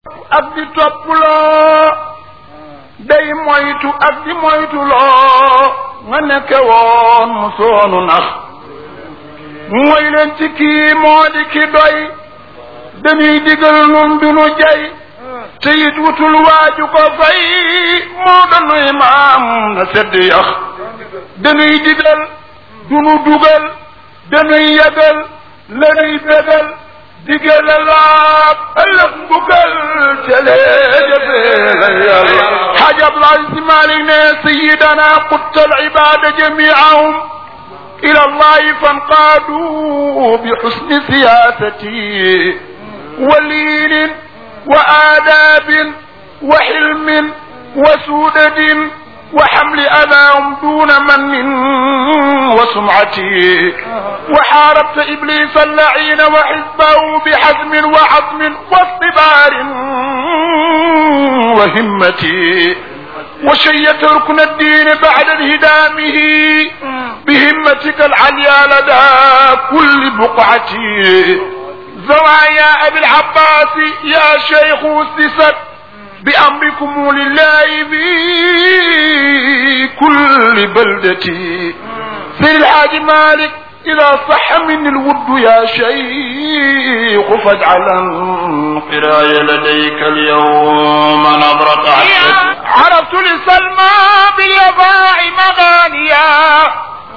ak di topploo day moytu ak di moytuloo nga nekke woon mu soonu nax mooy leen ci kii moo di ki doy dañuy digal nun du nu jay te it wutul waaju ko fay moo danuy maam na sedd yax dañuy digal du nu dugal dañuy yegal lanuy bégal digal laab ëllëg mbugal jëlee jëfee la yàlla xaaj Abdoulaye Si Maalik ne sayidana qutta al ibada jamiahum ila allahi fanqaadu bi xusni siyasati wa liinin wa aadaabin wa xilmin wa suudadin وحمل أذاهم دون من وسمعتي وحاربت إبليس اللعين وحزبه بحزم وعظم واصطبار وهمتي وشيت ركن الدين بعد انهدامه بهمتك العليا لدى كل بقعتي زوايا أبي العباس يا شيخ اسست بأمركم لله في كل بلدتي سيد الحاج مالك إذا صح من الود يا شيخ فاجعلا قراي لديك اليوم نظرة عرفت لسلمى باليفاع مغانيا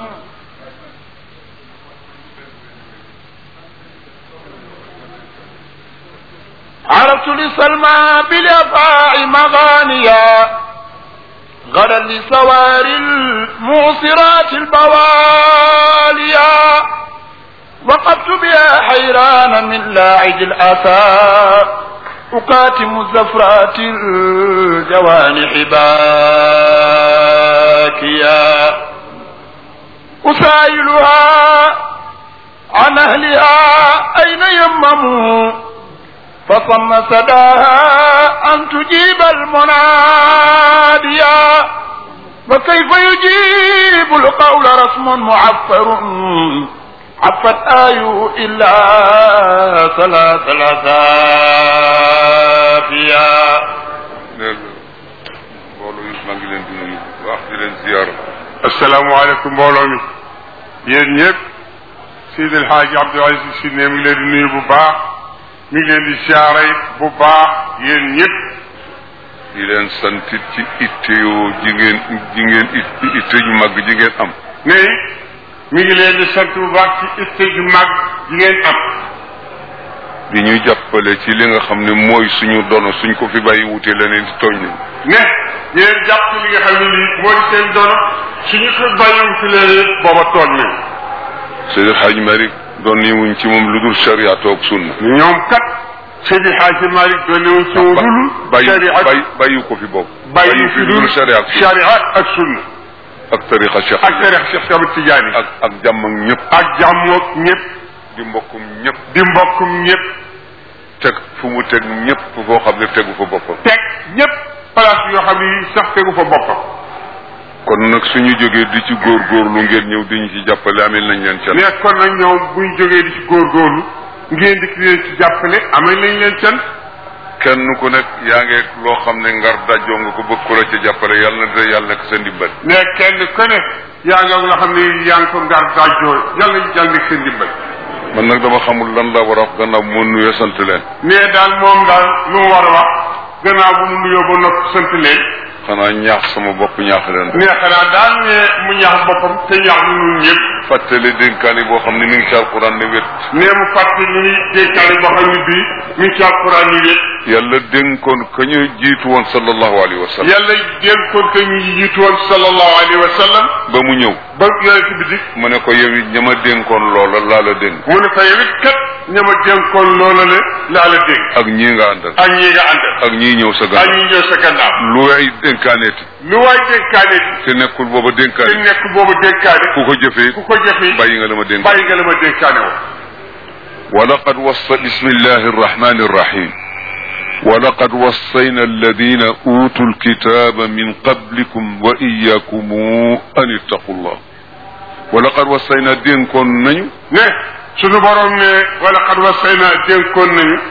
عرفت لسلمى بالافاع مغانيا غدا لسوار المعصرات البواليا وقفت بها حيران من لاعج الاسى أكاتم الزفرات الجوانح باكيا أسائلها عن أهلها أين يمموا فصم سداها أن تجيب المناديا وكيف يجيب القول رسم معفر عفت آي إلا ثلاث الأسافيا mbooloo yi maa ngi leen di nuyu wax di leen ziyaar asalaamaaleykum mbooloo mi yéen ñëpp Seydi El Hadji Abdou Aziz Sy ne mi ngi leen di nuyu bu baax mi ngi leen di siyaare bu baax yéen ñëpp di leen santit ci itte yoo ji ngeen ji ngeen itte ju mag ji ngeen am ne mi ngi leen di sant bu baax ci itte ju mag ji ngeen am di ñu jàppale ci li nga xam ne mooy suñu dono suñ ko fi bàyyi wute leneen di tooñ nañ ne yéen jàpp ci li nga xam ne lii mooy seen dono suñu ko bàyyiwu fi leen booba tooñ nañ Seydi Hadj Malick doon ni wuñ ci moom lu dul sharia toog sunna ñoom kat Seydi Hadji Malick doon ne woon ci moom dul bàyyi sharia bàyyi bàyyi ko fi bopp bàyyi fi lu dul dul sharia ak sunna sharia ak sunna ak tariqa Cheikh ak tarix Cheikh Ahmed Tidiane ak ak jàmm ak ñëpp ak jàmmoog ñëpp di mbokkum ñëpp di mbokkum ñëpp teg fu mu teg ñëpp foo xam ne tegu fa boppam teg ñëpp place yoo xam ne sax tegu fa boppam kon nag suñu jógee di ci góorgóorlu ngeen ñëw di ñu ci jàppale amel nañ leen can mais kon nag ñoom buñ jógee di ci góorgóorlu ngeen di leen ci jàppale amee nañ leen can kenn ku nekk yaa ngi loo xam ne ngar dajoo nga ko bëgg ko la ci jàppale yàlla na de yàlla nekk sa ndimbal mais kenn ku ne yaa ngi nga xam ne yaa ngi ko ngar dajoo yàlla ñu jàll nekk seen dimbal man nag dama xamul lan la war a wax gannaaw moo nuyoo sant leen mais daal moom daal lu mu war a wax gannaaw bu mu nuyoo ba noppi sant leen xanaa ñaax sama bopp ñaax leen mais xanaa daal ne mu ñaax boppam te ñaax ñu ñun ñëpp fàttali dénkaani boo xam ne mi ngi ci alquran ne wét nee mu fàtte ni dénkaane boo xam ne bii mi ngi ci alquran ni wét yàlla dénkoon ka ñu jiitu woon sallallahu alayhi wa sallam yàlla dénkoon te ñu jiitu woon sallallahu alayhi wa sallam ba mu ñëw ba yonent bi dik mu ne ko yow it ña ma dénkoon loola laa la dénk mu ne ko yow it kat ña ma dénkoon loola le laa la dénk ak ñii nga àndal ak ñi nga àndal ak ñii ñëw sa ak gannaaw ñi ñëw sa gannaaw lu way dénkaaneeti lu waay dénkaane te nekkul booba te dénkaane nekk boobu dénkaane ku ko jëfee ku ko jëfee bàyyi nga la ma dénk bàyyi nga la ma dénkaane woon ولقد وصى بسم الله الرحمن الرحيم ولقد وصينا الذين أوتوا الكتاب من قبلكم وإياكم أن اتقوا الله ولقد وصينا دين كون نيو ne sunu borom ne wala xad wasayna dénkoon nañu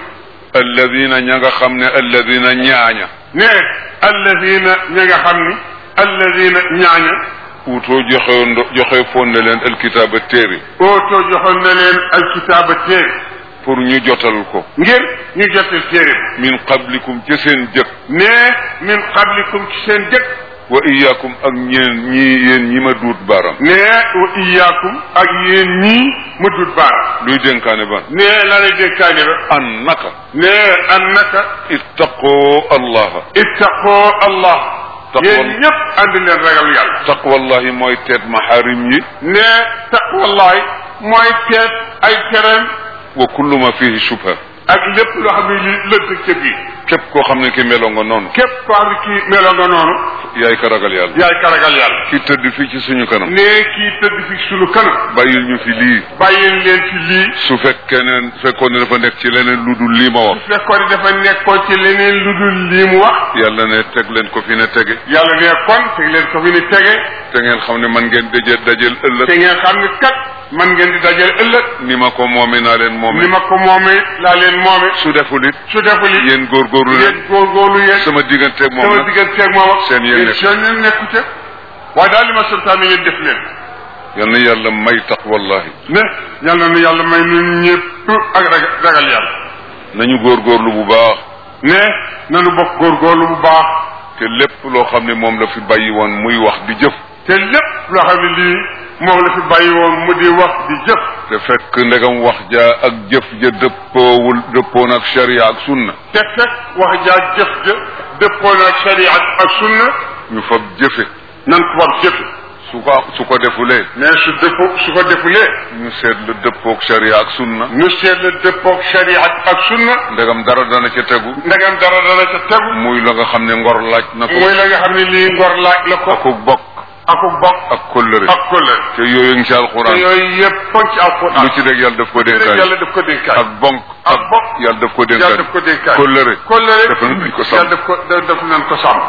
alladina ña nga xam ne alladina ñaaña ne alladina ña nga xam ni alladina ñaaña uutoo joxe ndo joxe foon ne leen alkitaaba téere ootoo joxoon na leen alkitaaba téere pour ñu jotal ko ngir ñu jotal téere min qablikum ca seen jëkk ne min qablikum ci seen jëkk wa iyaakum ak ñeen ñii yéen ñi ma duut baaram ne wa iyaakum ak yéen ñii ma dut baara luy dénkaane ba ne la lay dénkaane ba an naka ne annaka ittaqoo allaha ittaqoo allah Taqwa- yéen ñëpp ànd leen ragal yàlla taqwallahi mooy teet maxaarim yi ne taqwallahi mooy teet ay tereem wa kullu ma fihi shubha ak lépp loo xam ne li lënt ca biir képp koo xam ne ki meloo nga noonu képp koo xam ne kii meloo nga noonu yaay ka ragal yàlla yaay ka ragal yàlla ki tëdd fii ci suñu kanam ne kii tëdd fi sunu kanam bàyyil ñu fi lii bàyyil leen ci lii su fekkee ne fekkoon ne dafa nekk ci leneen lu dul lii ma wax su fekkoon ne dafa nekkoon ci leneen lu dul lii mu wax yàlla ne teg leen ko fi ne tege yàlla ne kon teg leen ko fi ni tege te ngeen xam ne man ngeen daje dajel te ëllëg ngeen xam ne kat man ngeen di dajale ëllëg ni ma ko moome naa leen moome ni ma ko moomee laa leen moome su deful it su deful it yéen góorgóorlu leen yéen góorgóorlu yéen sama digganteeg moom sama nag digganteeg moom ak seen yéen nekk. seen yéen nekku ca waaye daal li ma santaane ngeen def leen yal na yàlla may taqwallahi ne yàlla na yàlla may nun ñëpp ak ragal ragal yàlla nañu góorgóorlu bu baax ne nanu bokk góorgóorlu bu baax te lépp loo xam ne moom la fi bàyyi woon muy wax di jëf te lépp loo xam ne lii moom la fi bàyyi woon mu di wax di jëf te fekk ndegam wax ja ak jëf ja dëppoowul dëppoon ak sharia ak sunna te fekk wax jaa jëf ja dëppoon ak sharia ak sunna ñu fab jëfe nan ko war jëfe su ko su ko defulee mais su dëppoo su ko defulee ñu seet la dëppook sharia ak sunna ñu seet la dëppoog sharia ak sunna ndegam dara dana ca tegu ndegam dara dana ca tegu muy la nga xam ne ngor laaj na ko muy la nga xam ne lii ngor laaj la ko akuk bokk akuk bokk ak kóllëre ak kóllëre te yooyu ngi ci te alxuraan yooyu yëpp foog ci alquran lu ci rek yàlla daf ko dénkaay yàlla daf ko dénkaay ak bonk ak bokk yàlla daf ko yàlla dénkaay daf ko dénkaay kóllëre kóllëre def nañ ko sàmm yàlla daf ko daf nañ ko sàmm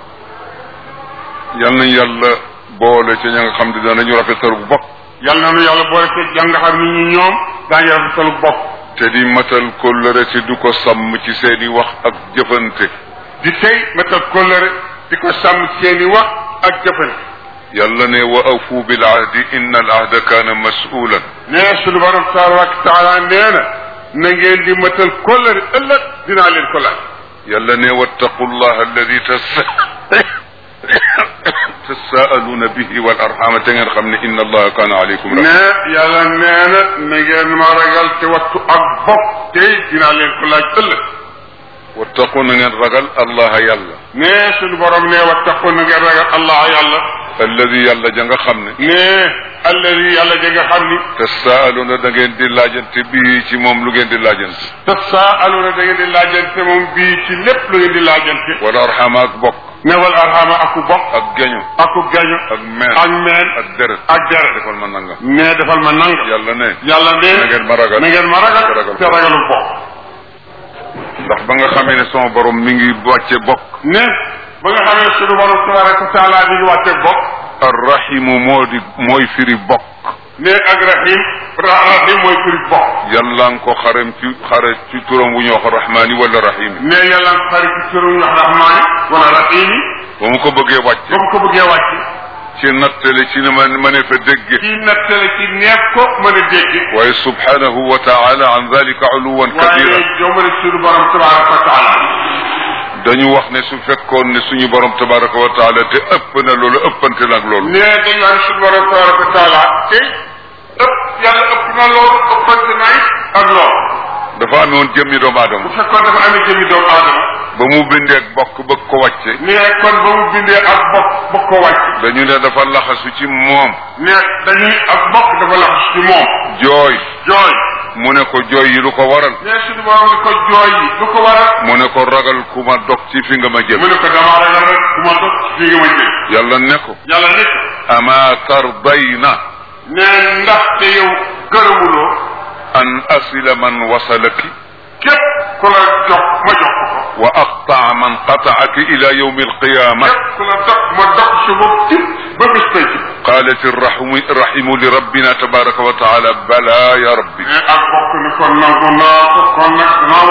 yal nañ yàlla boole ci ña nga xam ne danañu rafetal bu bokk yàlla na nu yàlla boole ko jàng nga xam ni ñu ñoom daañu rafetalu bokk te di matal kóllëre te du ko sàmm ci seeni wax ak jëfante di tey matal kóllëre di ko sàmm seeni wax ak jëfante yàlla ne wa afu bil ahdi inna al ahda kaana masulan nee sunu borom tabaraka wa taala nee na na ngeen di matal kóllëre ëllëg dinaa leen ko laaj yàlla ne wattaqu llah alladi tasa tasaaluna bihi wal arxama te ngeen xam ne inna allaha kaana aleykum rahima ne yàlla nee na na ngeen ma ragal te wattu ak bokk tey dinaa leen ko laaj ëllëg wattaqu na ngeen ragal allaha yàlla ne sunu borom ne wattaqu na ngeen ragal allah yàlla alladi yàlla ja nga xam ne ne alladi yàlla ja nga xam ni tasaaluna da ngeen di laajante bii ci moom lu ngeen di laajante tasaaluna da ngeen di laajante moom bii ci lépp lu ngeen di laajante wal arxama ak bokk newal arxama aku bokk ak geño aku gaño ak meen ak meen ak deret ak deret defal ma nangam ne defal ma nanga yàlla ne yàlla ne na ngeen ma ragal na ngeen ma ragal te ragal te ragalu bokk ndax ba nga xamee ne sama borom mi ngi wàcce bokk ne ba nga xamee sunu borom tabaraka wa taala mi ngi wàcce bokk arrahimu moo di mooy firi bokk ne ak rahim ra- rahim mooy firi bokk yàlla nga ko xarem ci xare ci turam wu ñu wax rahmaani wala rahimi ne yàlla nga xari ci turu wax rahmaani wala rahimi ba mu ko bëggee wàcce ba mu ko bëggee wàcc ci nattale ci ne ma ma ne fa dégge ci nattale ci neef ko mën a dégg waaye subhanahu wa taala an dalika uluwan kabira waaye jomale sunu borom tabaraka wa taala dañu wax ne su fekkoon ne suñu borom tabaraka wa taala te ëpp na loolu ëppante nag loolu ne dañu wax sunu borom tabaraka wa taala te ëpp yàlla ëpp na loolu ëppante na it ak loolu dafa amoon jëmmi doomu bu aadama fekkoon dafa amee jëmi doomu aadama ba mu bindee ak bokk bëgg ko wàcce ne kon ba mu bindee ak bokk bokk ko wàcc dañu ne dafa laxasu ci moom ne dañuy ak bokk dafa laxas ci moom jooy jooy mu ne ko jooy yi lu ko waral ne suñu borom ni ko jooy yi du ko waral mu ne ko ragal ku ma dog ci fi nga ma jëm mu ne ko damaa ragal rek ku ma dog fii nga ma jël yàlla ne ko yàlla nit ama tardayna ne ndaxte yow gërëmuloo an asila man wasalaki képp ku la jox ma jox ko ko wa aqtaa man qataaki ila yawmi alqiyama képp ku la dog ma dog si bopp ci ba bis pay ci qalat irrahimu irrahimu li rabbina tabaraka wa taala bala ya rabbi ne ak bokk ni kon nangu naa ko kon nag danaa wàcc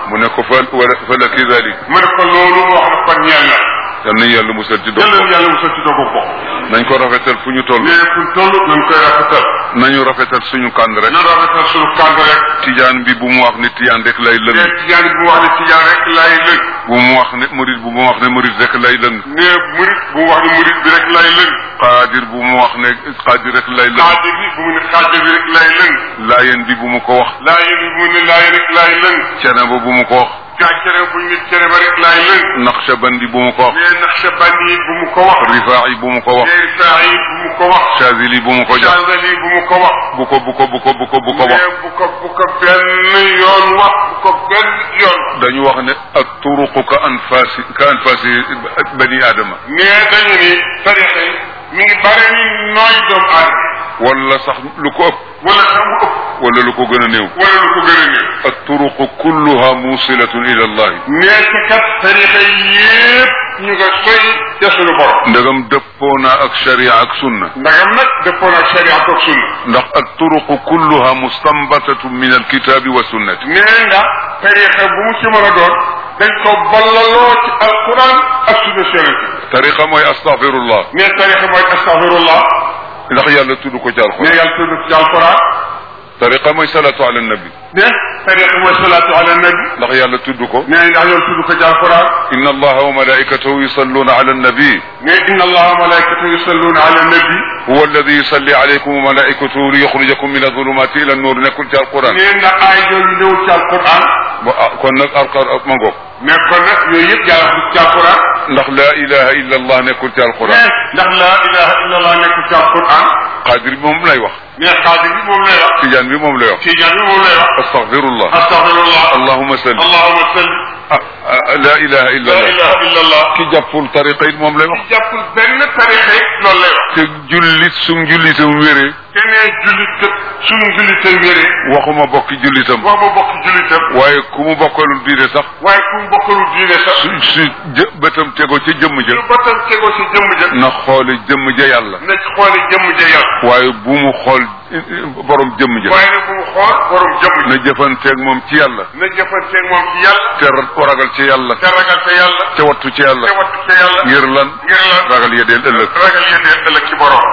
mu ne ko fa wala fa la kidalik mu ne ko loolu mu wax na kon ñeel na yal nañu yàlla musal ci dog jëlal yàlla musal ci dogu bokk nañ ko rafetal fu ñu toll nee fu toll nañ koy rafetal nañu rafetal suñu kànd rek na rafetal suñu kànd rek tijaan bi bu mu wax ne tijaan rek lay lëng nee tijaan bu wax ne tijaan rek lay lëng bu mu wax ne murid bu mu wax ne murid rek lay lëng nee murit bu mu wax ne murit bi rek lay lëng xaadir bu mu wax ne xaadir rek lay lëng xaadir bi bu mu ne xaadir bi rek lay lëng laayeen bi bu mu ko wax laayen bi bu mu ne laayen rek lay lëng cene ba bu mu ko wax gaa cere bu ñu ne cere ba rek lay lëng naqshbandi bu mu ko wax nee naqshbandi bu mu ko wax rifaa'i bu mu ko wax nee rifaa'i bu mu ko wax chazili bu mu ko jox chazali bu mu ko wax bu ko bu ko bu ko bu ko bu ko wax nee bu ko bu ko benn yoon wax bu ko benn yoon dañu wax ne ak turuqu ka anfasi ka anfasi bani aadama nee dañu ni tarixa yi mi ngi bare ni nooy doomu aadama wala sax lu ko ëpp wala sax mu ëpp wala lu ko gën a néew wala lu ko gën a néew ak turuqu kulluha musilatun ila allahi nee ci kat tarixa yépp ñu nga soy ca suñu borom ndegam dëppoo naa ak sharia ak sunna ndagam nag dëppoo ak sharia ak sunna ndax ak turuqu kulluha mustanbatatun min alkitabi wa sunnati nee nga tarixa bu mu ci mën a doon dañ ko ballaloo ci alquran ak sunna yonent tariqa mooy astaghfirullah nee tarixa mooy astaghfirullah ndax yàlla tudd ko ci nee alquran yàlla tudd ci alquran tariqa mooy salatu ala nabi ne tarixa mooy salaatu ala nabi ndax yàlla tudd ko nee ndax yoon tudd ko ci alquran inna allaha wa malaikatahu yusalluna ala nabi ne inna allaha wa malaikatahu yusalluna ala nabi huwa alladi yusalli alaykum wa malaikatuhu liyuxrijakum min adulumati ila annur nekkul ci alquran nee ndax aay yooyu ñëw ci alquran ba ah kon nag alqar ma ngoog ne kon nag yooyu yëpp yàlla tudd ci alquran ndax laa ilaha illa allah nekkul ci ne alquran ndax laa ilaha illa allah nekkul ci alquran qadir bi moom lay wax ne xaadir bi moom lay wax tijaan bi moom lay wax tijaan bi moom lay wax astaghfirullah astaghfirullah allahuma salli allahuma salli ah ah, laa ilaha illa la allah ilaha illa allah ki jàppul tariqa it moom lay wax jàppul benn tarixa it loolu lay wax te jullit su njullitam wéree te nee jullit suñu jullitam wéree waxuma bokki jullitam wax ma bokk jullitam waaye ku mu bokkalul diine sax waaye ku mu bokkalul diine sax su su jë bëtam tegoo ca jëmm ja su batam tegoo si jëmm ja na xoole jëmm ja yàlla na ci xoole jëmm ja yàlla waaye bu mu xool borom jëmm ja waaye nag bu mu xool borom jëmm na ja jëfanteeg moom ci yàlla na jëfanteeg moom ci yàlla te ra- ragal ci yàlla te ragal te yàlla te wattu ci yàlla te wattu te yàlla ngir lan ngir lan ragal yedeel ëllëg ragal yéen ëllëg ci borom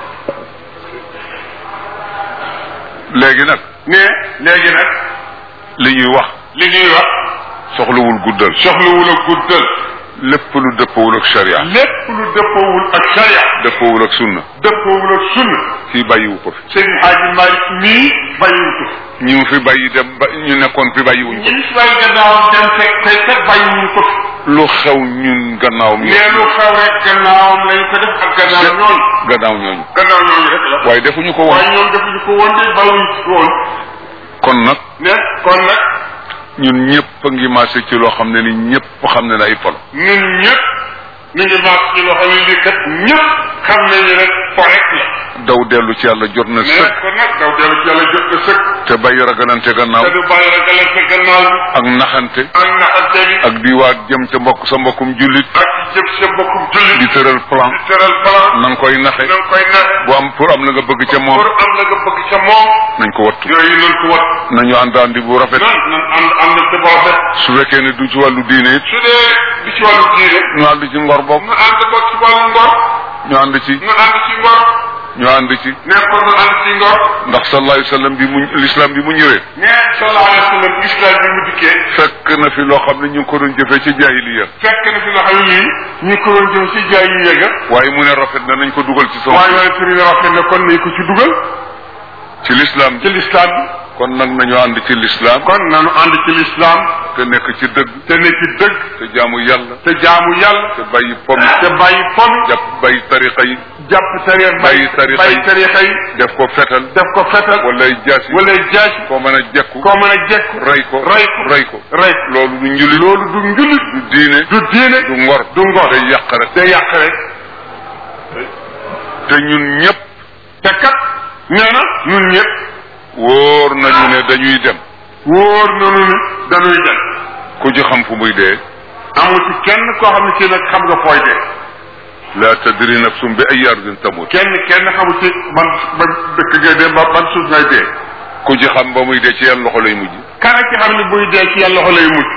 léegi nag ne léegi nag li ñuy wax li ñuy wax soxlawul guddal soxlawul a guddal lépp lu dëppawul ak sharia lépp lu dëppoowul ak sharia dëppawul ak sunna dëppoowul ak sunna kii bàyyiwu ko fi sëñ Xaaji Malick mii bàyyiwu ko fi ñi mu fi bàyyi dem ba ñu nekkoon fi bàyyiwuñ ko ñi si bàyyi gannaawam dem fekk tey kat bàyyiwuñ ko fi lu xew ñun gannaawam nee lu xew rek gannaawam lañ ko def ak gannaaw ñooñu gannaaw ñooñu gannaaw ñooñu rek la waaye defuñu ko woon waaye ñoom defuñu ko woon de bàyyiwuñ ko woon kon nag ne kon nag ñun ñëpp a ngi maase ci loo xam ne ni ñëpp xam ne ne ay polo ñun ñëpp ñu ngi maas ci loo xam ne lii kat ñëpp xam nañu rek fo rek la daw dellu ci yàlla jot na mais sëkk kon nag daw dellu ci yàlla jot na sëkk te bàyyi ragalante gannaaw te du bàyyi ragalante gannaaw bi ak naxante ak naxante bi ak di waat jëm ca mbokk sa mbokkum jullit ak jëm sa mbokkum jullit di tëral plan di tëral plan na nga koy naxe na nga koy naxe bu am pour am la nga bëgg ca moom pour am la nga bëgg ca moom nañ ko wattu yooyu nañ ko wat nañu àndaandi bu rafet nan nan ànd ànd te bu rafet su fekkee ne du ci wàllu diine it su dee di ci wàllu diine ñu ànd ci ngor bokk ñu ànd ba ci wàllu ngor ñu ànd ci ñu ànd ci ngor ñu ànd ci nekkoon ñu ànd ci ngor ndax sallallahu alayhi wa sallam bi mu l'islam bi mu ñëwee nee sallallahu alayhi wa sallam islam bi mu dikkee fekk na fi loo xam ne ñu ngi ko doon jëfee ci jaahiliya fekk na fi nga xam ne lii ñu ko doon jëm ci jaay yu yëga waaye mu ne rafet na nañ ko dugal ci sama waaye waaye tëri rafet na kon nañ ko ci dugal ci l'islam ci lislaam bi kon nag nañu ànd ci l'islam kon nanu ànd ci lislaam te nekk ci dëgg te ne ci dëgg te jaamu yàlla te jaamu yàlla te bàyyi pom te bàyyi pom jàpp bàyyi tariqa yi jàpp tarixa bàyyi tarixa yi bàyyi tarixa yi def ko fetal def ko fetal wala ay jaasi wala jaasi koo mën a jekku koo mën a jekku rey ko rey ko rey ko rey loolu du njuli loolu du njulit du diine du diine du ngor du ngor day yàq rek day yàq rek te ñun ñëpp te kat nee na ñun ñëpp wóor nañu ne dañuy dem wóor nanu ni dañuy dem ku ci xam fu muy dee amul ci kenn koo xam ne ci nag xam nga fooy dee la tadri nafsum bi ay ardin tamut kenn kenn xamul ci ban ban dëkk ngay dee ba ban suuf ngay dee ku ci xam ba muy dee ci yan loxo lay mujj kana ci xam ne buy dee ci yàlla loxo lay mujj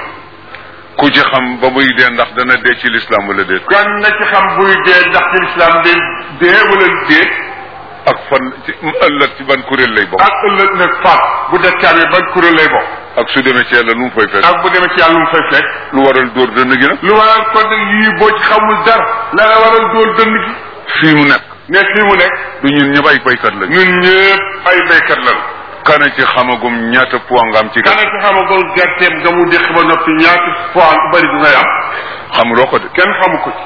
ku ci xam ba muy dee ndax dana dee ci lislaam wala déet kan na ci xam buy dee ndax ci lislaam de dee wala dee ak fan ci ëllëg ci ban kuréel lay bokk ak ëllëg nag faat bu dee amee ban kuréel lay bokk ak su demee ci yàlla lu mu fay fekk ak bu demee ci yàlla lu mu fay fekk lu waral dóor dënn gi nag lu waral kon nag yii boo ci xamul dara la la waral dóor dënd gi fii mu nekk ne fii mu nekk du ñun ñëpp ay baykat lañu ñun ñëpp ay béykat lan kana ci xamagum ñaata poids nga am ci kana gàtt ci xamagul gerteem nga mu déq ba noppi ñaati fois bu bëri bu ngay am xamuloo ko de kenn xamu ko ci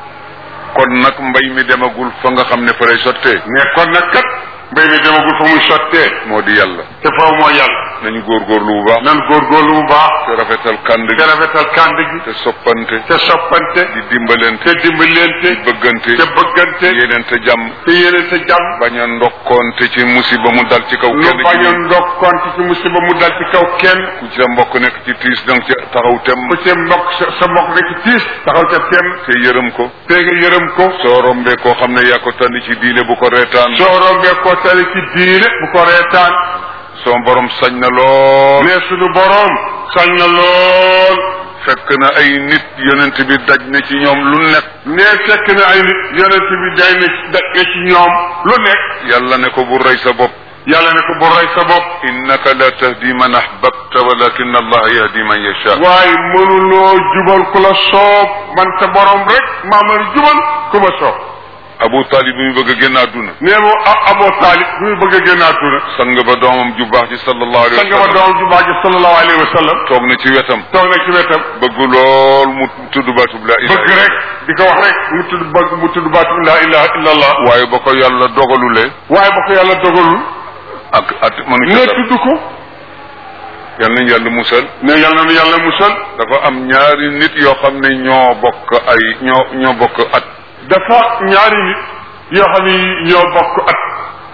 kon nag mbay mi demagul fa nga xam ne fa lay sottee mais kon nag kat mbéy mi demagul fa muy sottee moo di yàlla te foofu mooy yàlla nañu góorgóorlu bu baax nan góorgóorlu bu baax te rafetal kànd te gi rafetal kànd gi te soppante te soppante di dimbalante te dimbalante di bëggante te bëggante yéeneente jàmm te yéene te jàmm bañ a ndokkoonte ci musiba mu dal ci kaw lu kenn ci bañ a ñun. ndokkonte ci musiba mu dal ci kaw kenn ku ci sa mbokk nekk ci tiis danga ci taxaw tem ku ci mbokk sa sa mbokk nga ci tiis taxaw ca kenn te yërëm ko te nga yërëm ko soo rombee koo xam ne yaa ko tànn ci diine bu ko reetaan soo rombee ko tali ci diine bu ko reetaan soo borom sañ na lool mais suñu boroom sañ na lool fekk na ay nit yonent bi daj na ci ñoom lu nekk ne fekk na ay nit yonent bi day na daj na ci ñoom lu nekk yàlla ne ko bu rey sa bopp yàlla ne ko bu rey sa bopp innaka la tahdi man ahbabta walakin allah yahdi man yasha waaye mënuloo jubal ku la soob man sa borom rek maa mën jubal ku ma soob abu talib bi mu bëgg a génn àdduna nee mu aboo taalib bi muy bëgg a génn àdduna sang ba doomam ju baax ji sallallahu alayhi sang ba wa sallam doom ju baax ji sallallahu alayhi wa sallam toog na ci wetam toog na ci wetam bëgg lool mu tudd baatub la ilaha bëgg rek di ko wax rek mu tudd bëgg mu tudd baatu laa ilaha illa allah waaye ba ko yàlla dogalulee waaye ba ko yàlla dogalul ak at mënu ne ca tudd ko yal nañ yàlla musal ne yàlla na yàlla musal dafa am ñaari nit yoo xam ne ñoo bokk ay ñoo ñoo bokk at dafa ñaari nit yoo xam ni ñoo bokk at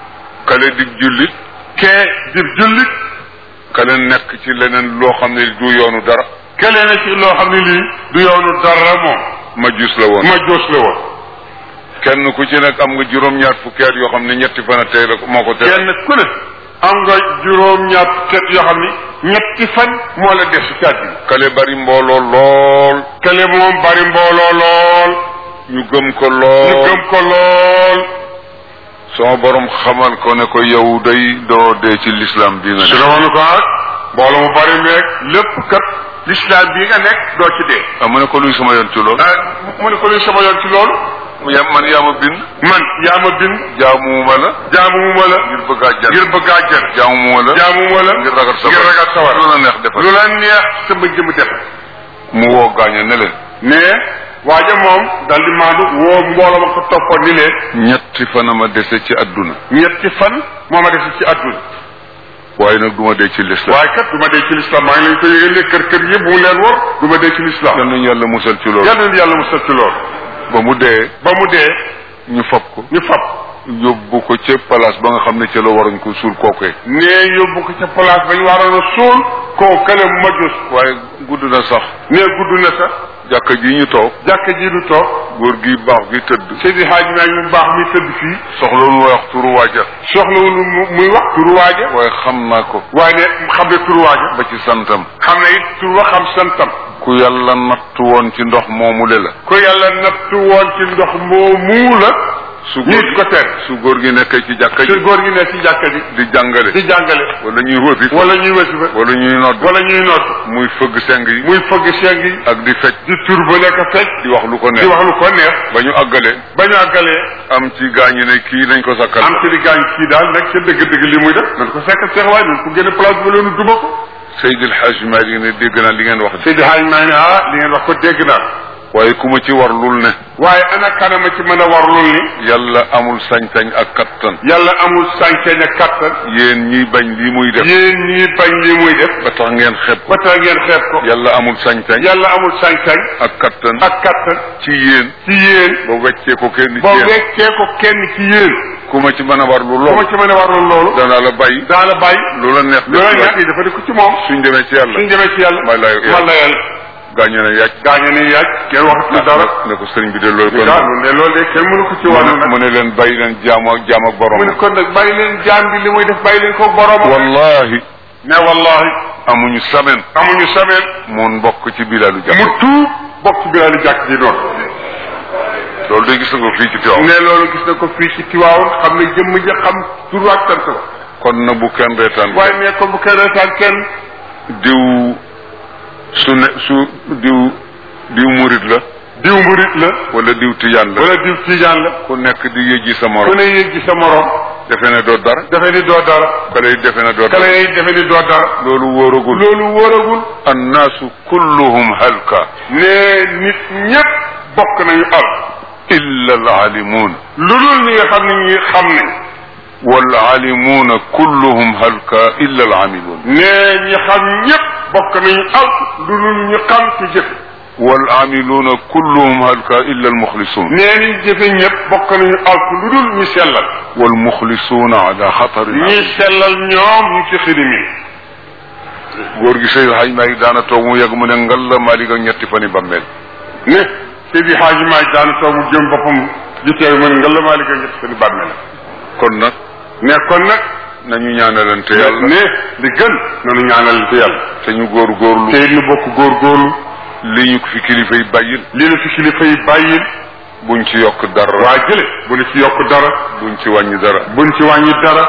kale di jullit kee di jullit kale nekk ci leneen loo xam ne du yoonu dara kelee na ci loo xam ne lii du yoonu dara moom majus la woon ma joos la woon kenn ku ci nekk am nga juróom-ñaar fukki at yoo xam ne ñetti fan a tey la moo ko tey kenn ku ne am nga juróom-ñaar ket yoo xam ni ñetti fan moo la des ci àddina kale bari mbooloo lool kele moom bari mbooloo lool ñu gëm ko ñu lool gëm ko lool sama borom xamal ko ne ko yow day doo dee ci l'islam bi nga su ne demoon ko ak mbooloo mu bari meeg lépp kat l'islam bii nga nekk doo ci dee ah mu ne ko luy sama yoon ci lool ah mu ne ko luy sama yoon ci loolu ya man yaa ma bind man yaa ma bind jaamuma la jaamuma la ngir bëgg àjjana ngir bëgg àjjana jaamuma la jaamuma la ngir ragal sawar ngir ragal sawar lu la neex defal lu la neex sa bëgg mu def mu woo gaaña ne leen mais waaja moom dal di maandu woo mbooloo ma ko toppoon ni leen ñetti fan a ma dese ci adduna ñetti fan moo ma def ci àdduna waaye nag du ma dee ci l'islam waaye kat du ma dee ci l'islam maa ngi leen ko yëgal ne kër kër yëpp bu mu leen war du ma dee ci l'islam yal nañu yàlla musal ci loolu yàlla na yàlla mu sëcc lool ba mu dee ba mu dee ñu fab ko ñu fab yóbbu ko ca place ba nga xam ne ca la waroon ko suul kookee nee yóbbu ko ca place ba ñu waroon a suul koo kële majus waaye gudd na sax nee gudd na sax jàkka ji ñu toog jàkka ji du toog góor gi baax gi tëdd Seydi Hadj Maag mu baax mi tëdd fii soxlawul ma wax turu waaja soxlawul mu muy wax turu waaja waaye xam naa ko waaye ne xam ne turu waaja ba ci santam xam ne it turu wa xam santam ku yàlla nattu woon ci ndox moomu le la ko yàlla nattu woon ci ndox moomu la su góor nit ko teen su góor gi nekkee ci jàkka su ji góor gi ne ci jàkka ji di jàngale di jàngale wala ñuy wëfi wala ñuy wasifa wala ñuy nodd wala ñuy noot muy fëgg seng yi muy fëgg seng yi ak di fecc di tur ba nekk fecc di wax lu ko di neex wax lu ko neex ba ñu àggale ba ñu àggalee am ci gaañi ne kii nañ ko sakkal am ci di gaañ kii daal nag ca dëgg-dëgg li muy def nañ ko fekk seex waaye nañ ko génne place ba leenu duma ko Seydil Hadj Malick ne dégg naa li ngeen wax de Seydi Hadj maa ne ah li ngeen wax ko dégg naa waaye ku ma ci warlul ne waaye ana kanama ci mën a warlul ni yàlla amul sañ-sañ ak kattan yàlla amul sànceñ ak kattan yéen ñiy bañ lii muy def yéen ñii bañ li muy def ba tax ngeen xeeb ko ba tax ngeen xeeb ko yàlla amul sañ-sañ yàlla amul sànceñ ak kattan ak kattan ci yéen ci yéen ba weccee ko kenn ci boo yéen weccee ko kenn ci yéen ku ma ci mën a warlu bu ma lool ci mën a warlul loolu danaa la bàyyi daa la bàyyi lu la neex loolu def nag yi dafa di ko ci moom suñ demee ci yàlla suñ demee ci yàlla may la yàlla. man la yàlla gaañu ne yàcc gaañu ni yaaj kenn waxatu dara ne ko sëriñ bi de loolu ñu kon daal ne loolu de kenn mënu ko ci mu wàllu ne nag mu ne leen bàyyi leen jaamu ak jaam ak borom mu ne kon nag bàyyi leen jaam bi li muy def bàyyi leen ko borom wallahi ne wallahi amuñu semaine amuñu semaine mun bokk ci bilaalu jàpp mu tuub bokk ci bilaali jàkk ji noonu loolu day gis nga ko fii ci Tiwaawan ne loolu gis na ko fii ci Tiwaawan xam ne jëmm ja xam tur ak sant la kon na bu kenn reetaan waaye ne ko bu kenn reetaan kenn diw su ne su diw diw murit la diw murit la wala diw tijaan la wala diw tiijaan la ku nekk di yëjji sa ku morom ne yëg gi sa morom defe ne doo dara defe ni doo dara kale yi defe ne doo kale dara yi defe ni doo dara loolu wóoragul loolu wóoragul annaasu kulluhum halka ne nit ñépp bokk nañu al illa alaalimuun lu dul ñi nga xam ne ñi xam nañ waalaalimuuna kulluhum halka illa alaamiluun ne ñi xam ñépp bokk nañu al lu dul ñu xam ci jëfe waalaamiluuna kulluhum halka illa almuxlisuun nee ñi jëfe ñépp bokk nañu al lu dul ñu sellal walmuxlisuuna ala xatarin ñi sellal ñoom ñu ci xilimi góor gi Seydou Hadj Malick daana toog mu yegg mu ne ngal la Malick ak ñetti fani bàmmeel ne Seydi Hadji Malick daan toog mu jëm boppam ji teew man nga la Malick a ñett seen bàmme la kon nag ne kon nag nañu ñaanalante yàlla ne li gën nanu ñaanalante yàlla te ñu góor góorlu te it nu bokk góorgóorlu li ñu ko fi kilifa yi bàyyil lii la fi kilifa yi bàyyil buñ ci yokk dara waa jële bu nu ci yokk dara buñ ci wàññi dara buñ ci wàññi dara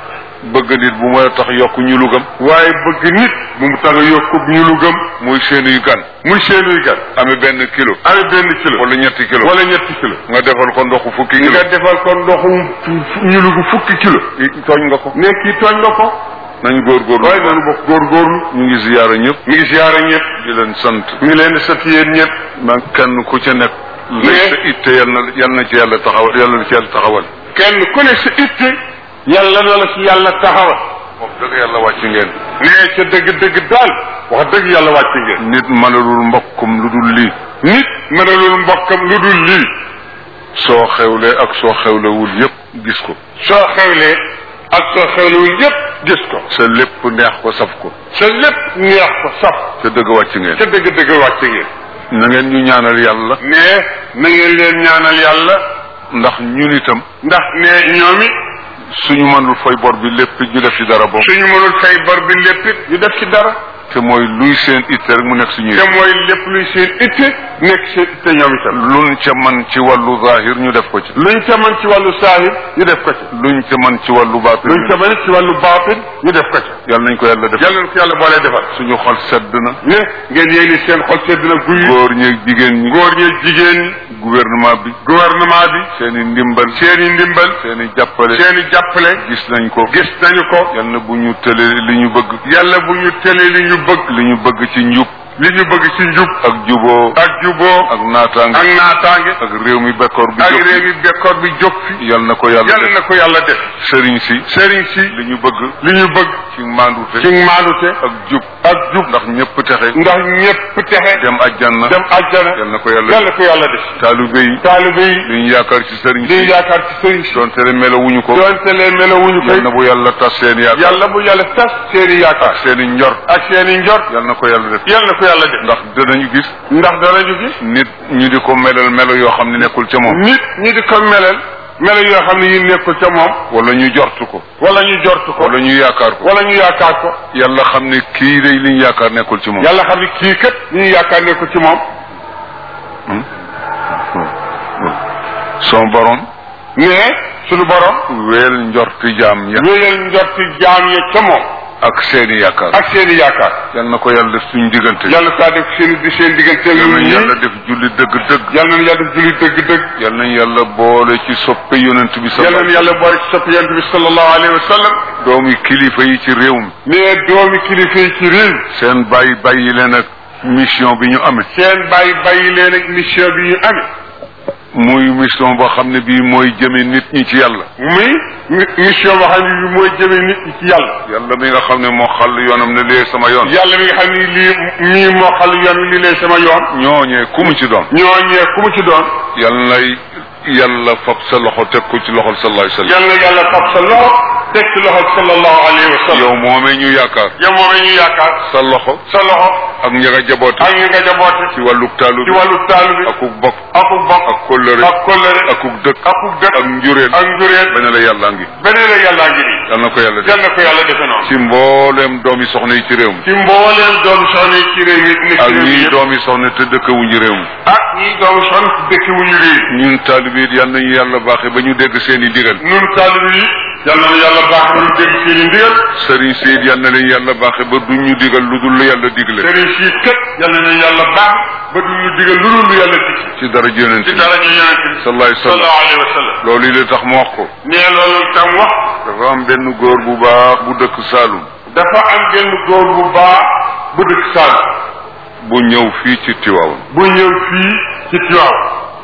bëgg nit bu ma tax yokk ñu lugam waaye bëgg nit bu mu tax a yokk ñu lu gëm muy seenuy gan muy seenuy gan amee benn kilo amee benn kilo wala ñetti kilo wala ñetti kilo nga defal ko ndoxu fukki kilo nga defal ko ndoxu ñu lugu fukki kilo tooñ nga ko ne kii tooñ nga ko nañ góorgóorlu waaye nanu bokk góorgóorlu ñu ngi ziyaara ñëpp mi ngi siyaare ñëpp di leen sant mi ngi leen di sant yéen ñëpp man kenn ku ca nekk lay Mais- sa itte yal na yal na ci yàlla taxawal yàlla na ci yàlla taxawal kenn ku ne sa itte yàlla na la ci yàlla taxawal wax dëgg yàlla wàcc ngeen nee ca dëgg-dëgg daal wax dëgg yàlla wàcc ngeen nit mënalul mbokkum lu dul lii nit mënalul mbokkam lu dul lii soo xewlee ak soo xewlewul yépp gis ko soo xewlee ak soo xewlewul yépp gis ko sa lépp neex ko saf ko sa lépp neex ko saf ca dëgg wàcc ngeen ca dëgg-dëgg wàcc ngeen na ngeen ñu ñaanal yàlla ne na ngeen leen ñaanal yàlla ndax ñun itam ndax ne ñoom it suñu mënul fay bor bi lépp ñu def ci dara boobu suñu mënul fay bor bi lépp it ñu def ci dara te mooy luy seen itte rek mu nekk suñuy te mooy lépp luy seen itte nekk seen itte ñoom itam luñ ca man ci wàllu zahir ñu def ko ci luñ ca mën ci wàllu saahir ñu def ko ci luñ ca man ci wàllu baatin luñ ca mën ci wàllu baatin ñu def ko ci yàlla nañ ko yàlla def yàlla na ko yàlla boolee defal suñu xol sedd na ne ngeen yéen ni seen xol sedd na guy góor ñeeg jigéen ñi góor ñeeg jigéen ñi gouvernement bi gouvernement bi seen i ndimbal seen i ndimbal seen i jàppale seen i jàppale gis nañ ko gis nañu ko yal na bu ñu tële li ñu bëgg yàlla bu ñu tëlee li ñu bëgg li ñu bëgg ci njub li ñu bëgg ci njub ak juboo ak juboo ak naataange ak naataange ak réew mi bekkoor bi ak jóg réew yi bekkoor bi jóg fi yal na ko yàlla yàlla def na ko yàlla def sëriñ si sëriñ si li ñu bëgg li ñu bëgg ci maandute ci maanute ak jub ak jub ndax ñëpp texe ndax ñépp texe dem ajjanna dem àjjana yal na ko yàlla yàlla def ko yàlla def taalibe yi taalibe yi li ñu yaakaar ci sëriñ di si yaakaar ci sëriñ si doonte ne melowuñu ko doonte leen melowuñu yal koy na bu yàlla tas seen yaakaar yàlla bu yàlla tas seeni yaakaar seen i njort ak seeni njort yal na ko yàlla def yàlla na ko yàlla def ndax danañu gis ndax danañu gis nit ñu di ko melal melo yoo xam ne nekkul ca moom nit ñi di ko melal melo yoo xam ne yi nekkul ca moom wala ñu jortu ko wala ñu jortu ko wala ñu yaakaar ko wala ñu yaakaar ko yàlla xam ne kii day li ñu yaakaar nekkul ci moom yàlla xam ne kii kat li ñu yaakaar nekkul ci moom son borom ne suñu borom weel njorti jaam ya wéyal njorti jaam ya ca moom ak seeni yaakaar ak seeni yaakaar yal na ko yàlla def suñu diggante yàlla saa def seen di seen diggante yal ñun nañ ñii yàlla def julli dëgg-dëgg yàlla nañu yàlla def julli dëgg-dëgg yal nañ yàlla boole ci soppe yonent bi yàlla sallallahu nañu yàlla boole ci sopp yonent bi sallallahu alayhi wa sallam doomi kilifa yi ci réew mi ne doomi kilifa yi ci réew seen bàyyi bàyyi leen ak mission bi ñu amee seen bàyyi bàyyi leen ak mission bi ñu amee muy mission boo xam ne bii mooy jëme nit ñi ci yàlla muy mi- mission boo xam ne bi mooy jëme nit ñi ci yàlla yàlla mi nga xam ne moo xàll yoonam ne lee sama yoon yàlla mi nga xam ni lii mii moo xal yoon wi lii lay sama yoon ñooñee ku mu ci doon ñooñee ku mu ci doon yàlla nay yàlla fab sa loxo teg ko ci loxol sallallahu alayhi wa sallam yàlla na yàlla fab sa loxo teg ci loxo sallallahu alayhi wa sallam yow moomee ñu yaakaar yow moomee ñu yaakaar sa loxo sa loxo ak ña nga jaboote ak ñu nga jaboote ci wàlluk taalu ci bi wàllu taalu bi akuk bokk akuk bokk ak kóllëre ak kóllëre akuk dëkk akuk dëkk ak njureel ak njureel ba ne la yàllaa ngi beneen la yàllaa ngi nii yal na ko yàlla def yal na ko yàlla defe noonu ci mbooleem doomi soxna yi ci réew mi ci mbooleem doomu soxna yi ci réew mi nekk ak ci réew mi ñii yëpp doomi soxna te dëkkawuñu réew mi ak ñii doomu soxna ci dëkk wu ñu réew ñun taalibe yi yal nañu yàlla baaxe ba ñu dégg seen i digal nun taalibe yi yal na yàlla baax na ñu dégg seen i ndigal sëriñ Seyd yal na leen yàlla baaxe ba duñ ñu digal lu dul lu yàlla digle sëriñ si kët yal na yàlla baax ba du ñu digal lu dul lu yàlla dig ci dara yonent ci bi dara ñu yonent bi sallallahu alayhi wa sallam sallallahu alayhi wa sallam loolu yi la tax mu wax ko nee loolu tam wax dafa am benn góor bu baax bu dëkk Saalum dafa am benn góor bu baax bu dëkk Sall bu ñëw fii ci Tiwaawan bu ñëw fii ci Tiwaaw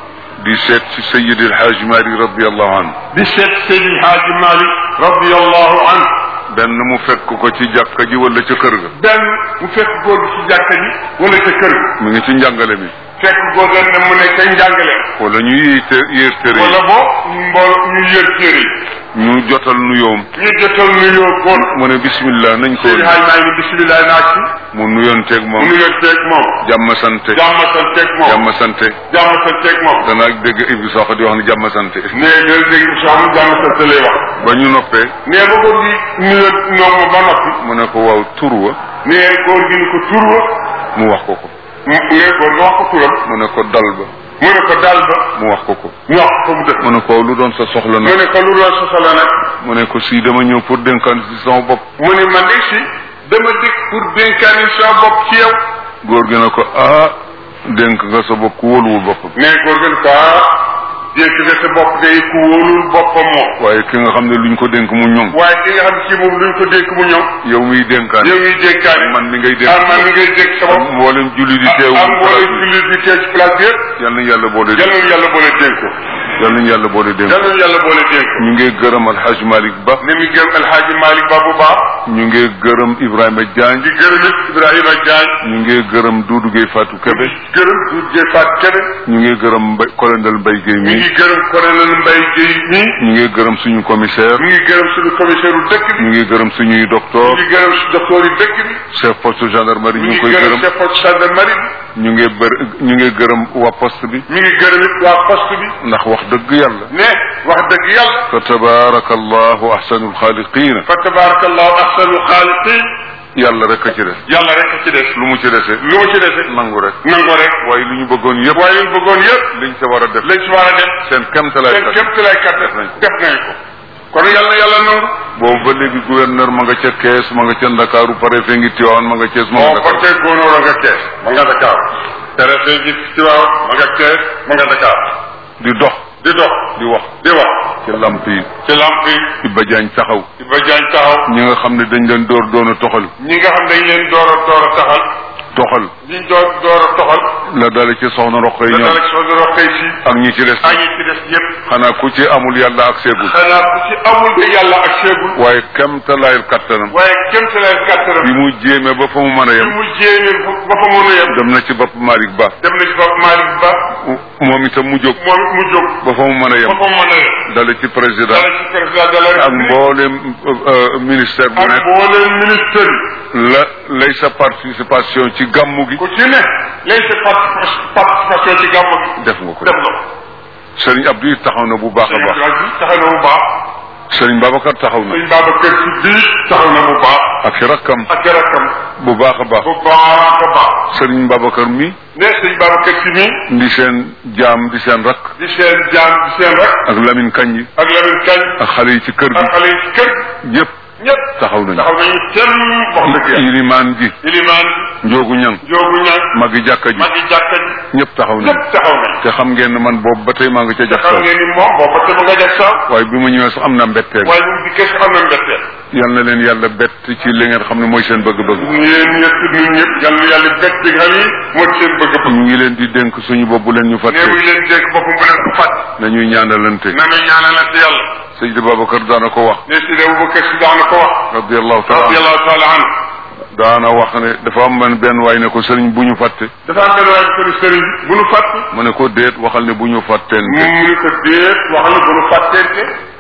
di seet ci Sayyid El Hadj Mari radiallahu anhu di seet Seydi Haaji Malik radiyallahu anhu benn mu fekk ko ci jàkka ji wala ca kër ga benn mu fekk góor gi ci jàkka ji wala ca kër gi mu ngi ci njàngale mi fekk góor ga ne mu ne ca njàngale wala ñu yéete yéer tere wala yi boo mbool ñu yër téere yi ñu jotal nuyoom ñu jotal nuyoo góor mu ne bismillah nañ ko Seydi Haaji Malik ni bisimilah naa ci mu nuyoonteeg mu moom nuyoo teeg moom jàmm sante jàmm santeeg moom jàmm sante jàmm santeeg moom danaa dégg Ibou Sakho di wax ne jàmm sante nee dal dégg soxna jàmm sante lay wax ba ñu noppee nee ba góor gi nuyoo ñoom ba noppi mu ne ko waaw tur wa nee góor gi ni ko tur wa mu wax ko ko mu nee góor nga wax ko turam mu ne ko dal ba mu ne ko dal ba mu wax ko ko ñu wax ko mu dëkk mu ne ko lu doon sa soxla mu nag ne ko lu doon sosala nag mu ne ko si dama ñëw pour dénkaan si sama bopp mu ne man de si dama dikk pour dénkaani sa bopp ci yow góor gi ne ko ah dénk nga sa bopp ku wóoluwul boppam nee góor gi ne ko ah dénk nga sa bopp day ku wóolul boppam moom waaye ki nga xam ne luñ ko dénk mu ñoŋ waaye ki nga xam ci moom luñ ko dénk mu ñëw yow miy dénkaan yow ñuy dénkaani man mi ngay dénk ah man mi ngay dénk sa bopp mboolem julli di teew am mboolem jullit di teew ci place bi yëpp yal nañu yàlla boole yal nañu yàlla boole dénk ko yal nañu yàlla boole dénk yal nañu yàlla boole dénk ko ñu ngi gërëm alxaj Malick Ba ni mu gërëm El Hadji Malick Ba bu baax ñu ngi gërëm Ibrahima Diagne di gërëm it Ibrahima Diagne ñu ngi gërëm Doudou Gueye Fatou Kébé gërëm Doudou Dieng Fatou Kébé ñu ngi gërëm Mbay colonel Mbaye Gueye ñu mi ngi gërëm colonel Mbaye Guèye mii ñu ngi gërëm suñu commissaire ñu ngi gërëm suñu commissaire u dëkk bi ñu ngi gërëm suñuy ñu docteur ngi gërëm su docteur yi dëkk bi chef poste gendarmerie ñu ñu ngi ngi koy gërëm gërëm chef poste gendarmerie bi ñu ngi bër ñu ngi gërëm waa poste bi ñu ngi gërëm it waa poste bi ndax wax dëgg yàlla ne wax dëgg yàlla fa tabaraka allahu ahsanul xaaliqina fa tabarakallahu ahsanul xaaliqin yàlla rek a ci des yàlla rek a ci des lu mu ci dese lu mu ci dese nangu rek nango rek waaye lu ñu bëggoon yëpp waaye liñ bëggoon yëpp liñ sa war a def lañ si war a def seen kemtalaay seen kat képp lay kat def nañ ko. def nañ ko kon yàlla yàlla nangu boobu ba léegi gouverneur ma nga ca kees ma nga ca ndakaaru préfet ngi tiwaan ma nga kees ma nga moo ko Dakar teg góonóor a nga kees ma nga Dakar préfet gi ci waaw ma nga kees ma nga Dakar di dox di dox di wax di wax ci lamp yi ci lamp yi Iba Jaañ taxaw Iba Jaañ taxaw ñi nga xam ne dañ leen door doon a toxal ñi nga xam dañ leen door a door a taxal toxal ñi door door a toxal la dale ci soxna roqo yi da ñoom dala soo doro xëy si ak ñi ci des ak ñi ci des yëpp xanaa ku ci amul yàlla ak seegul xanaa ku ci amul de yàlla ak seegul waaye kemtalaayal kattanam waaye kéem sa leen kàttanam bi mu jéeme ba fa mu mën a bi yem mu jéeme ba fa mën a yem dem na ci bopp Malick Ba dem na ci bopp Malick Ba moom itam mu jóg moom mu jóg ba fa mu mën a ba yem fa mën a yem dale ci président dala ci président de la ak République mboolem euh, ministère bu ak nekk mbooleem ministère yi la lay sa participation ci gàmmu gi ku ci ne lay sa parti- participation ci gàmmu gi def nga ko def na ko Serigne Abdou it taxaw na bu baax a sëñ baax Abdoulaye bi taxaw na bu baax Serigne Babacar taxaw na sëñ Babacar Si bii taxaw na bu baax ak i rakkam ak rakkam bu baax a baax bu baax a baax Serigne Babacar mi ne sëñ Babacar Si mii di seen jaam di seen rakk di seen jaam di seen rek ak Lamine Kanji ak Lamine Kañ ak xale yi ci kër ak gi xale yi ci kër gi yëpp ñëpp taxaw nañu taxaw nañu kenn wax dëgg yàlla ilimaan ji ilimaan njoogu ñang joogu ñaan magi jàkka ji magi jàkka ji ñëpp taxaw nañu ñëpp taxaw nañ te xam ngeen ne man boobu ba tey maa ngi ca jax xam ngeen ni moom booba te mu nga def sax waaye bi ma ñëwee sax am na mbetteel waaye ñu dikkee si am na mbetteel yal na leen yàlla bett ci li ngeen xam ne mooy seen bëgg-bëgg yéen ñëpp ñun ñëpp yal na yàlla bett bi nga xam ni moo di seen bëgg-bëgg ñu ngi leen di dénk suñu bopp bu leen ñu ne fàtte muy leen dégg boppam bu leen ko fàtt nañuy ñaanalante na muy ñaanalante yàlla Seydi Babacar daana ko wax ne si Abu Bakar si daan na ko wax radiallahu taala radiyallahu taala anhu daana wax ne dafa am man benn waay ne ko sëriñ bu ñu fàtte dafa am benn waay bu ko ni sëriñ bi bu nu fàtt mu ne ko déet waxal ne bu ñu fàtteente mu ni ko déet wax la bu nu fàtteente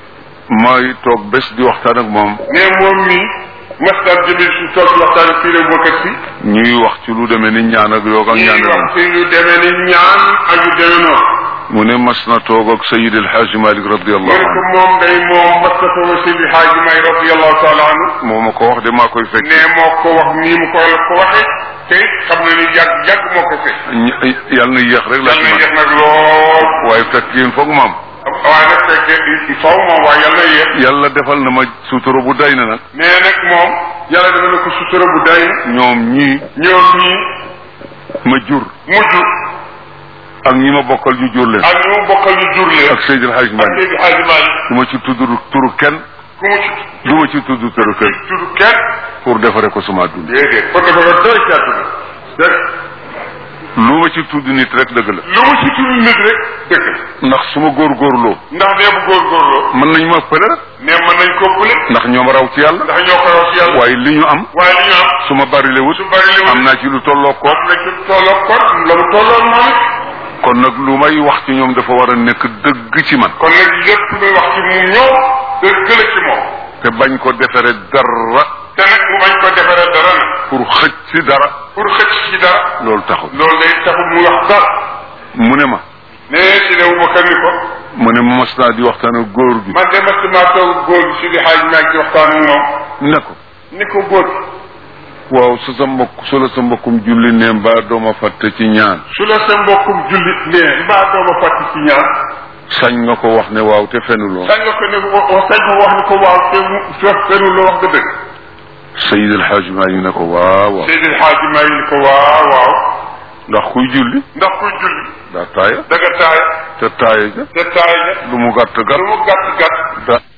may toog bés di waxtaan ak moom ne moom mii masdar jëmil su toog di waxtaan fii rek bokkat si ñuy wax ci lu demee ni ñaan ak yoog ak ñuy ñaan wax ci lu demee ni ñaan ak yu demee noonu mu ne mas na toog ak Sayid El Hadj Malick mu radiallahu ne ko anhu moom day moom mastatoo Seydi Haaji May radiallahu taala anhu moo ma ko wax de maa koy fekk ne moo ko wax nii mu ko la ko waxee te xam na ni yàgg yàgg moo ko fekk Ñ- yàlla na yéex rek laa yàlla ci na man yéex nag lool waaye fekk yéen foog maam waaye nag fekkee il faut moom waaye yàlla na yéex yàlla defal na ma sutura bu day na nag mais nag moom yàlla dafa na ko sutura bu day ñoom ñii ñoom ñii ma jur mujj ak ñi ma bokkal ñu jur leen ak ñu mu bokkal ñu jur leen ak Sayid El Hadj ak Malick Seydi Haaji Malick du ma ci tudd turu kenn ku mu ci du ma ci tudd turu kenn tudd kenn pour defare ko sama dund déedéet kon dafa ko doy ci àdduna dëgg lu ma ci tudd nit rek dëgg la lu mu ci tudd nit rek dëgg la ndax su ma góorgóorloo ndax nee bu góorgóorloo mën nañ ma pële rek ne mën nañ ko pële ndax ñoom raw ci yàlla ndax ñoo ko raw ci yàlla waaye li ñu am waaye li ñu am su ma bari wut su bari li am naa ci lu tolloo ko am na ci tolloo kon la mu tolloon moom it kon nag lu may wax ci ñoom dafa war a nekk dëgg ci man kon nag lépp luy wax ci mu ñoom dëgg la ci moom te bañ ko defere dara te nag mu bañ ko defaree dara nag pour xëcc ci dara pour xëcc ci dara loolu taxul loolu day taxul mu wax dara mu ne ma ne si ne bu ni ko mu ne ma mas naa di waxtaan ak góor gi man de mas maa toog góor gi si di xaaj maa ngi ci waxtaan ak moom ne ko ni ko góor gi waaw su sa mbokk su la sa mbokkum julli ne mbaa dooma fàtte ci ñaan su la sa mbokkum jullit nee mbaa dooma fàtti ci ñaan sañ nga ko wax ne waaw te fenuloo sañ nga ko ne wa- sañ ko wax ni ko waaw te mu fe- fenu la wax nga dëgg Sayid El Hadj Malick ne ko waaw waaw Seydil Xaaji maa ngi ni ko waaw waaw ndax kuy julli ndax kuy julli daa taaya da nga taay te taaya ja te taay ja lu mu gàtt lu gàtt mu gàtt gàtt da